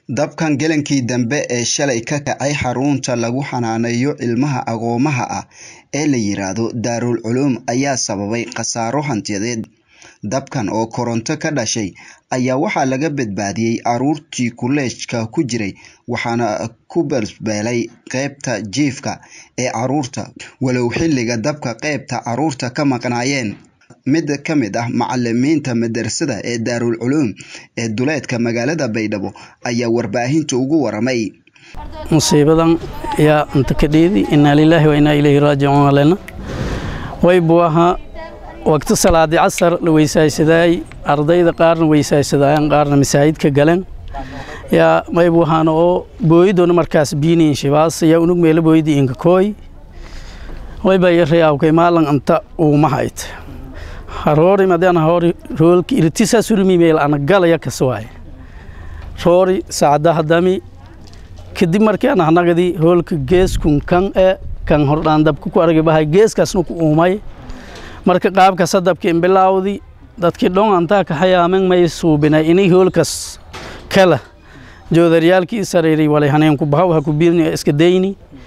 Dabkan gelankii dambe ee shalay ka kacay xarunta lagu xanaaneeyo ilmaha agoomaha ah ee la yiraahdo Daarul Culuum ayaa sababay khasaaro hantiyadeed. Dabkan oo koronto ka dhashay ayaa waxaa laga badbaadiyay carruurtii kuleejka ku jiray waxaana ku balbalay qaybta jiifka ee carruurta walow xilliga dabka qaybta carruurta ka maqnaayeen. Mid ka mid ah macalimiinta madrasada ee Daarul Culuum ee duleedka magaalada Baydhabo ayaa warbaahinta ugu waramay. musiibadan yaa inta ka dheedi inaa lilaahi wa inaa ilayhi raajicuun alena way buu ahaa waqti salaadi casar la weysaysaday ardayda qaarna weysaysadayaan qaarna masaajidka galeen yaa may buu ahaana oo booyidona markaas biiniin shibaas yaa unug meela booyidi inka kooy way baa yarayawkay maalan anta uuma hayt haroori madana hori roolki irtisa surmi meel ana galaya kaswaay roori saacadaha dami kadib markii aan anagadi hoolka geeskun kan ee kan hordhaan dabka ku argay bahay geeskaasna ku uumay marka qaabka sadabka imbilaawdi dadkii dhon antaa ka hayaamen may suubinay inay hoolkas kala joodaryaalkii sareeray walay haneenku bahaw ha ku biirni iska dayni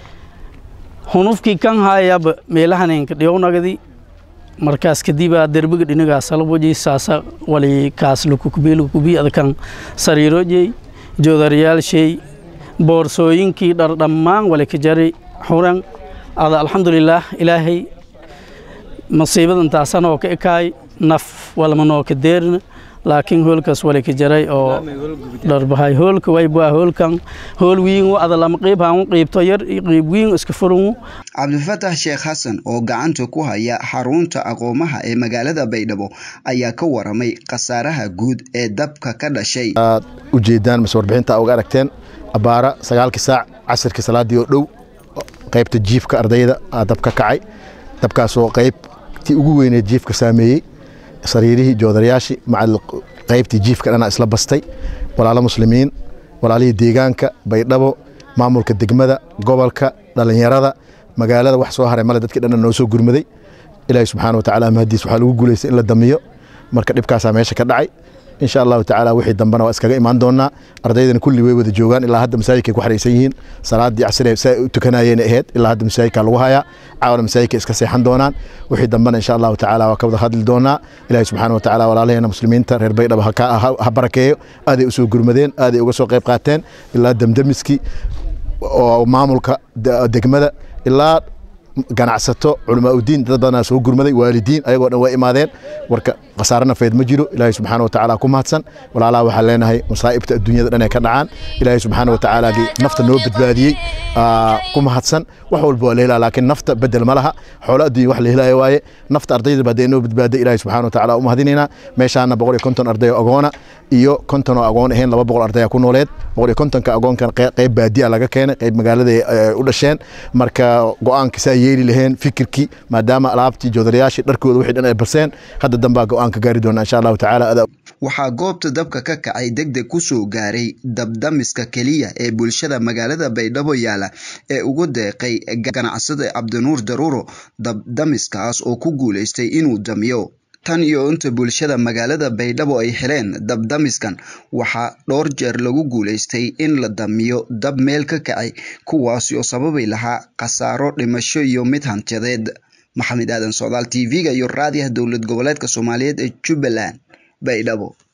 hunufkii kan hayaba meela haneenka dhiyownagadi markaas kadibaa derbiga dhinagaa salaboji saasa wali kaas lukukubilukubi adakan sariirojey joodaryaalshay boorsooyinkii dhar dhammaan wali ka jari xuran ada alxamdulilaah ilaahay masiibadan taasanoo ka ekaay naf walma noo ka deerna laakiin hoolkaas wali ka jaray oo dharbahay hoolka waybaa hoolkan hool wiin ada lama qiib haan qiibto yar qiib wiin iska furun cabdifatax sheekh xasan oo gacanta ku haya xarunta aqoomaha ee magaalada baydhabo ayaa ka waramay khasaaraha guud ee dabka ka dhashay aad ujeedaan mase warbixinta uga aragteen abaara sagaalkii saac casirkii salaadii oo dhow qaybta jiifka ardayda aa dab ka kacay dabkaasoo qaybtii ugu weyneed jiifka saameeyey sariirihii joodarayaashii macal qaybtii jiifka dhanaa isla bastay walaalo muslimiin walaalihii deegaanka baydhabo maamulka degmada gobolka dhallinyarada magaalada wax soo haray male dadkii dhanna noo soo gurmaday ilaahi subxaana watacaala mahadiis waxaa lagu guulaystay in la damiyo marka dhibkaasaa meesha ka dhacay insha allahu tacaala wixii dambena waa iskaga imaan doonaa ardaydana kulli way wada joogaan ilaa hadda masaajidkay ku xariisan yihiin salaadii casire si ay u tukanayeen ahayd ilaa hadda masaajidka lagu hayaa caawana masaajidka iska seexan doonaan wixii dambena insha allahu tacaala waa ka wada hadli doonaa ilaahi subxaana watacaala walaalaheena muslimiinta reer baydhaba ha barakeeyo aaday usoo gurmadeen aaday uga soo qayb qaateen ilaa demdemiskii oo maamulka degmada ilaa ganacsato culamaaudiin dad badanaa soo gurmaday waalidiin ayagoo dhan waa imaadeen warka khasaare nafeed ma jiro ilaahay subxaana watacaala ku mahadsan walaalaha waxaan leenahay masaa'ibta adduunyada dhan ee ka dhacaan ilaahay subxaana watacaalaagii nafta noo badbaadiyey ku mahadsan wax walba waa la helaa laakiin nafta bedel ma laha xoolo adduunya wax la helaayo waaye nafta ardayda baa dee noo badbaaday ilaahay subxaana watacaala u mahadinaynaa meeshaana boqol iyo konton arday oo agoona iyo konton oo agoon ahayn laba boqol ardaya ku nooleed boqol iyo kontonka agoonkan qayb baadiya laga keenay qayb magaalada u dhasheen marka go-aanka saa yeeli laheen fikirkii maadaama alaabtii joodarayaashii dharkooda wixii dhan ay barseen hadda dambaa go-aanka gaari doona insha allahu tacaala waxaa goobta dabka ka kacay degdeg ku soo gaaray dabdamiska keliya ee bulshada magaalada baydhabo yaala ee ugu deeqay ganacsada cabdinuur daruuro dabdamiskaas oo ku guulaystay inuu damiyo tan iyo inta bulshada magaalada baydhabo ay heleen dabdamiskan waxaa dhowr jeer lagu guulaystay in la damiyo dab meel ka kacay kuwaasi oo sababi lahaa khasaaro dhimasho iyo mid hantiyadeed maxamed aadan socdaal t v-ga iyo raadiyaha dowlad goboleedka soomaaliyeed ee jubbaland baydhabo